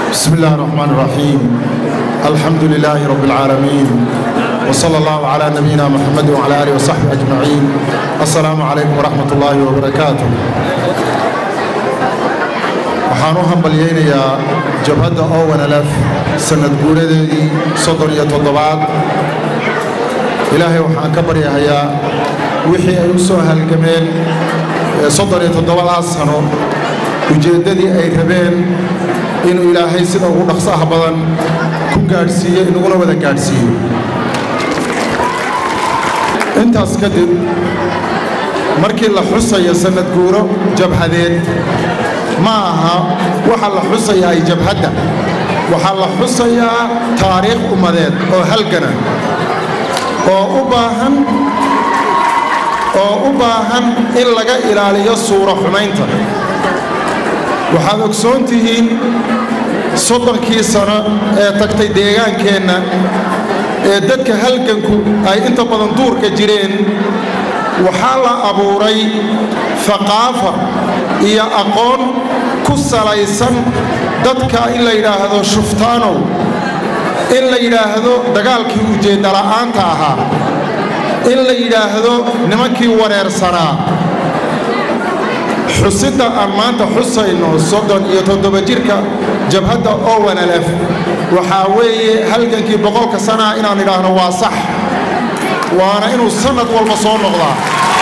بسم الله الرحمن الرحيم الحمد لله رب العالمين وصلى الله على نبينا محمد وعلى آله وصحبه أجمعين السلام عليكم ورحمة الله وبركاته waxaan u hambalyaynayaa jabhadda owanalef sannad guuradeedii soddon iyo toddobaad ilaahay waxaan ka baryahayaa wixii ay u soo halgameen soddon iyo toddobadaas sano ujeeddadii ay rabeen inuu ilaahay sida ugu dhaqsaha badan ku gaadhsiiyo inaguna wada gaadhsiiyo intaas kadib markii la xusayo sannad guuro jabhadeed ma aha waxa la xusayaa ay jabhadda waxaa la xusayaa taariikh ummadeed oo halgana oo u baahan oo u baahan in laga ilaaliyo suuro xumaynta waxaad ogsoon tihiin soddonkii sano ee tagtay deegaankeenna ee dadka halganku ay inta badan duurka jireen waxaa la abuuray haqaafa iyo aqoon ku salaysan dadka in la yidhaahdo shuftaanow in la yidhaahdo dagaalkii ujeeddala'aanta ahaa in la yidhaahdo nimankii wareersanaa xusidda aan maanta xusayno soddon iyo toddoba jirka jabhadda owanalef waxaa weeye halgankii boqolka sanaa inaan idhaahno waa sax waana inuu sannad walba soo noqdaa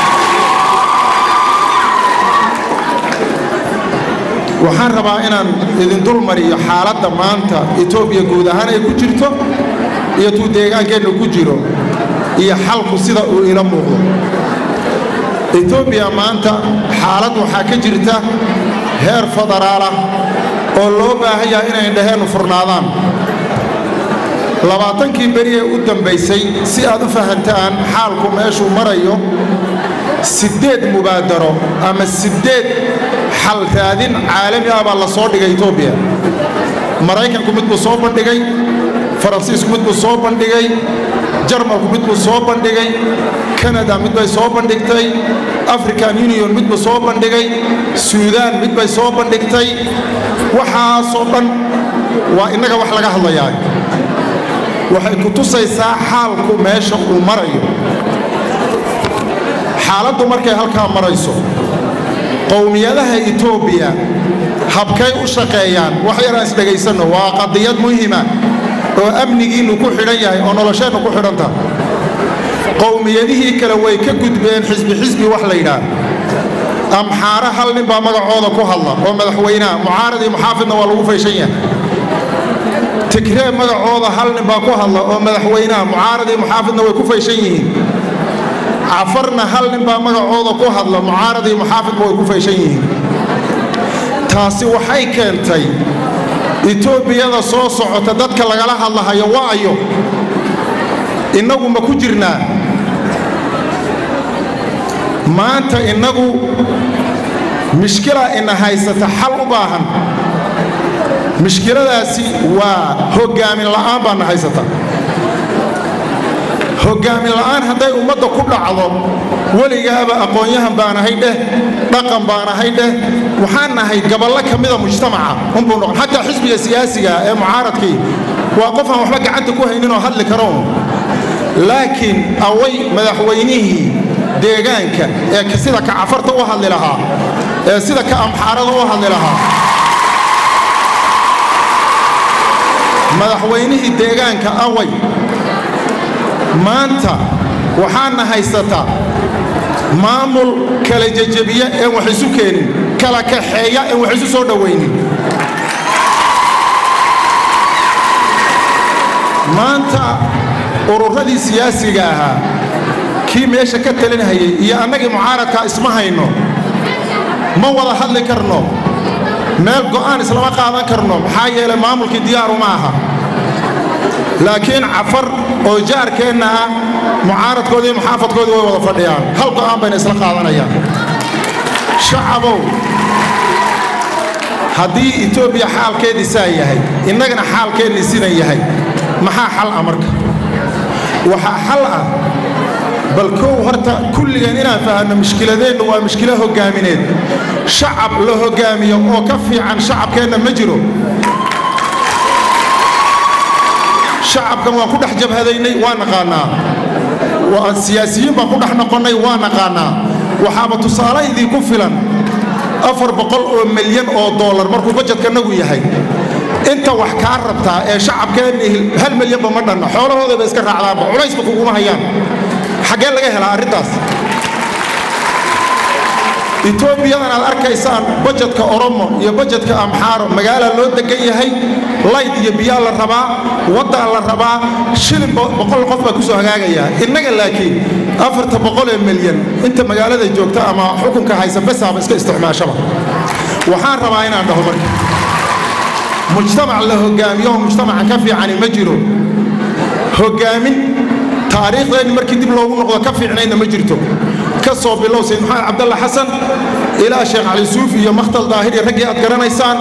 waxaan rabaa inaan idin dul mariyo xaaladda maanta etoobiya guud ahaan ay ku jirto iyo tuu deegaankeennu ku jiro iyo xalku sida uu ila muuqdo etoobiya maanta xaalad waxaa ka jirta heer federaalah oo loo baahan yahay inay dhaheennu furnaadaan labaatankii beri ee u dambaysay si aad u fahantaan xaalku meeshuu marayo siddeed mubaadaro ama siddeed xal raadin caalami ah baa la soo dhigay etoobiya maraykanku mid buu soo bandhigay faransiisku mid buu soo bandhigay jarmalku mid buu soo bandhigay kanada mid bay soo bandhigtay african union mid buu soo bandhigay suudaan mid bay soo bandhigtay waxaasoo dhan waa innaga wax laga hadlayaa waxay ku tusaysaa xaalku meesha uu marayo xaaladdu markay halkaa marayso qowmiyadaha etoobiya habkay u shaqeeyaan wax yar aan isdhegaysanno waa qadiyad muhima oo amnigiinnu ku xidhan yahay oo nolosheennu ku xidhanta qowmiyadihii kale way ka gudbeen xisbi xisbi wax la yidhaah amxaare hal nin baa magacooda ku hadla oo madaxweynaha mucaarad iyo muxaafidna waa lagu fayshan yahay tigree magacooda hal nin baa ku hadla oo madaxweynaha mucaarad iyo muxaafidna way ku fayshan yihiin cafarna hal nin baa magacooda ku hadla mucaarad iyo muxaafidba way ku fayshan yihiin taasi waxay keentay etoobiyada soo socota dadka lagala hadlahayo wa'ayo innagu ma ku jirnaa maanta innagu mishkila ina haysata xal u baahan mishkiladaasi waa hoggaamin la'aan baana haysata hoggaamin la'aan hadday ummadda ku dhacdo weligaaba aqoon-yahan baan ahay dheh dhaqan baan ahay dheh waxaan nahay gaballo ka mida mujtamaca unbuu noqon xataa xisbiga siyaasiga ee mucaaradkii waa qof aan waxba gacanta ku hayninoo hadli karo laakiin away madaxweynihii deegaanka ee sida ka cafarta u hadli lahaa ee sida ka amxaarada u hadli lahaa madaxweynihii deegaanka away maanta waxaana haysataa maamul kala jejebiya een wax isu keenin kala kaxeeya een wax isu soo dhowaynin maanta ururadii siyaasiga ahaa kii meesha ka talinhayay iyo annagii mucaaradkaa isma hayno ma wada hadli karno meel go'aan islama qaadan karno maxaa yeelay maamulkii diyaaru ma aha laakiin cafar oo jaarkeenna ah mucaaradkoodii iyo muxaafadkoodii way wada fadhiyaan hal go'aan bayna isla qaadanayaan shacabow haddii etoobiya xaalkeedii saa yahay innagana xaalkeennii sidan yahay maxaa xal ah marka waxaa xal ah bal kow horta kulligeen inaan fahanno mushkiladeennu waa mushkilo hoggaamineed shacab la hoggaamiyo oo ka fiican shacabkeenna ma jiro shacabkan waan ku dhex jabhadaynay waa naqaanaa siyaasiyiin baan ku dhex noqonnay waa naqaanaa waxaaba tusaale idinku filan afar boqol oo milyan oo doolar markuu bajetkanagu yahay inta wax kaa rabtaa ee shacabkeenni hal milyanba ma dhanna xoolahoodaba iska raacdaanba culaysba kuguma hayaan xaggee laga helaa arrintaas etoobiyadan aad arkaysaan bajetka oromo iyo bajetka amxaaro magaala loo degan yahay layd iyo biyaa la rabaa waddaa la rabaa shilin boqol qof baa ku soo hagaagayaa innaga laakiin afarta boqol ee milyan inta magaalada joogta ama xukunka haysa besaaba iska isticmaashaba waxaan rabaa inaan dhaho marka mujtamac la hogaamiyoho mujtamacan ka fiicani ma jiro hogaamin taariikhdeenni markii dib loogu noqdo ka fiicnaydna ma jirto ka soo bilow sayd maxamed cabdalla xasan ilaa sheekh cali suufi iyo makhtal daahir iyo raggii aad garanaysaan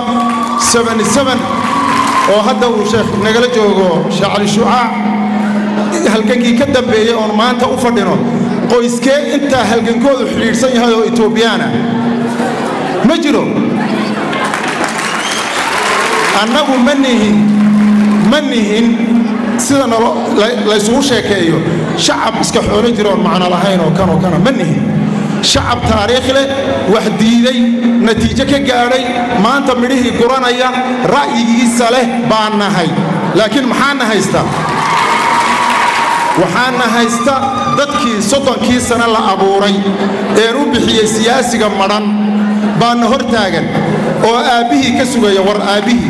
oo hadda uu sheekh nagala joogo sheekh cali shucaac halgankii ka dambeeyey oon maanta u fadhino qoyskee intaa halgankoodu xidhiidhsan yahay oo etoobiyaana ma jiro annagu ma nihin ma nihin sida laysugu sheekeeyo shacab iska xoolo jira oon macno lahayn oo kanoo kana ma nihin shacab taariikh leh wax diiday natiijo ka gaadhay maanta midhihii guranaya ra'yigiisa leh baan nahay laakiin maxaana haysta waxaana haysta dadkii soddonkii sane la abuuray een u bixiyey siyaasiga madhan baana hor taagan oo aabbihii ka sugaya war aabbihii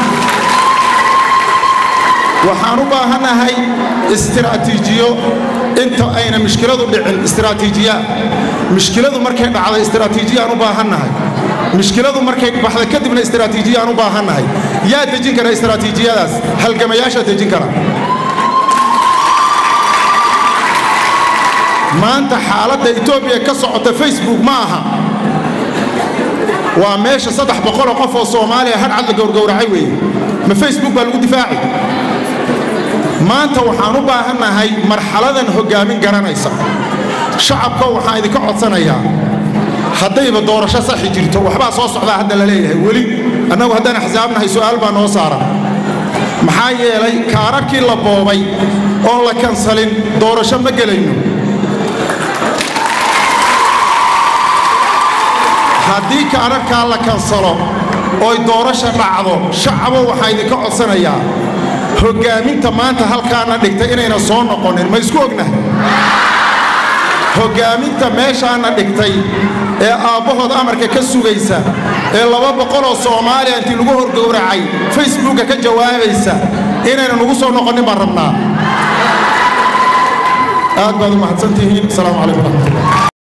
waxaan u baahannahay istiraatiijiyo inta ayna mishkiladu dhicin istiraatiijiya mishkiladu markay dhacday istiraatiijiyaan u baahannahay mishkiladu markay baxda kadibna istiraatiijiyaan u baahannahay yaa dejin kara istiraatiijiyadaas halgamayaashaa dejin kara maanta xaaladda etoobiya ka socota facebook ma aha waa meesha saddex boqoloo qof oo soomaaliya hadhcad la gowrgowracay weeye ma facebook baa lagu difaaci maanta waxaan u baahannahay marxaladan hoggaamin garanaysa shacabka waxaan idinka codsanayaa haddayba doorasho saxi jirto waxbaa soo socdaa hadda la leeyahay weli annagu haddaan axsaabnahay su'aal baa noo saaran maxaa yeelay kaararkii la boobay oon la kansalin doorasho ma gelayno haddii kaararkaa la kansalo oy doorasha dhacdo shacabo waxaa idinka codsanayaa hoggaaminta maanta halkaana dhigtay inayna soo noqonin ma isku ognahay hoggaaminta meeshaana dhigtay ee aabbahood amarka ka sugaysa ee laba boqoloo soomaaliya intii lagu horgowracay facebooka ka jawaabaysa inayna nugu soo noqonin baan rabnaa aad baad u mahadsantihiin asalaamu calaykum waraxmatullah